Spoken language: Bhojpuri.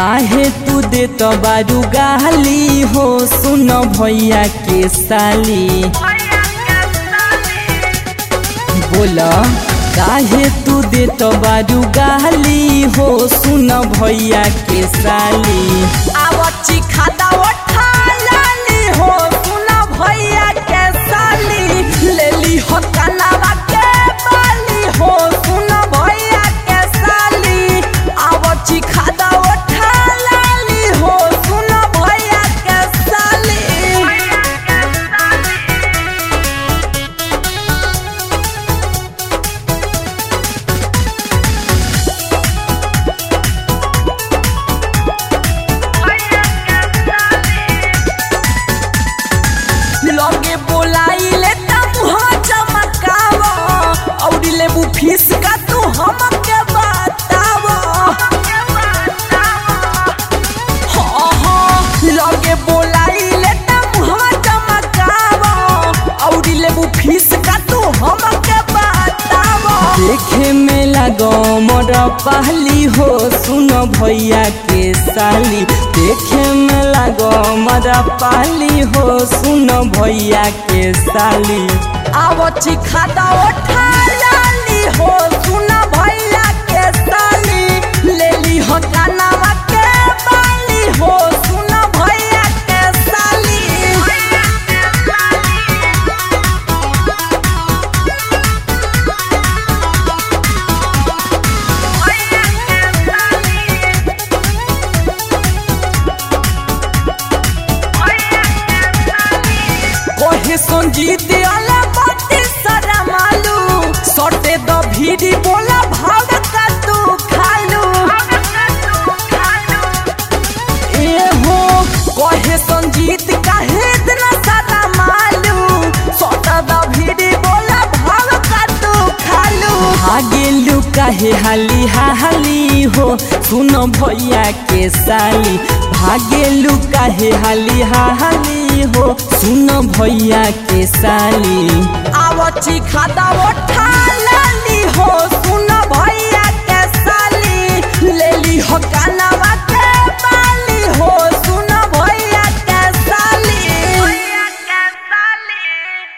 काहे तू दे तो बारू गाली हो सुन भैया के साली बोला काहे तू दे तो बारू गाली हो सुन भैया के साली आवची खाता उठा लाली हो सुन भैया के साली लेली हो कनावा के बाली हो सुन भैया के साली आवची खाता उठा लाली हो सुन भैया के साली लगे बोलाइले त मुहा चमकाव औरी लेबू फीस का तू हमके बताव हाँ हाँ लगे बोलाइले त मुहा चमकाव औरी लेबू फीस का तू हमके बताव देखे में लगो मोर पहली हो सुन भैया के साली देखे में लगो मोर पहली हो सुन भैया के साली आवची खाता उठा लाली हो सुन भैया के साली लेली हो कानावा के बाली हो सुन भैया के साली ओहे संजीत अला बाती सारा मालू सटे द भीड़ी बोला भाव का तू खालू ए हो ओहे संजीत काहे इतना सारा मालू सटे द भीड़ी बोला भाव का तू खालू भागेलू काहे हाली हाली हो सुन भैया के साली भागेलू काहे हाली हाली हो सुन भैया के साली आवची खाता उठा लाली हो सुन भैया के साली लेली हो काना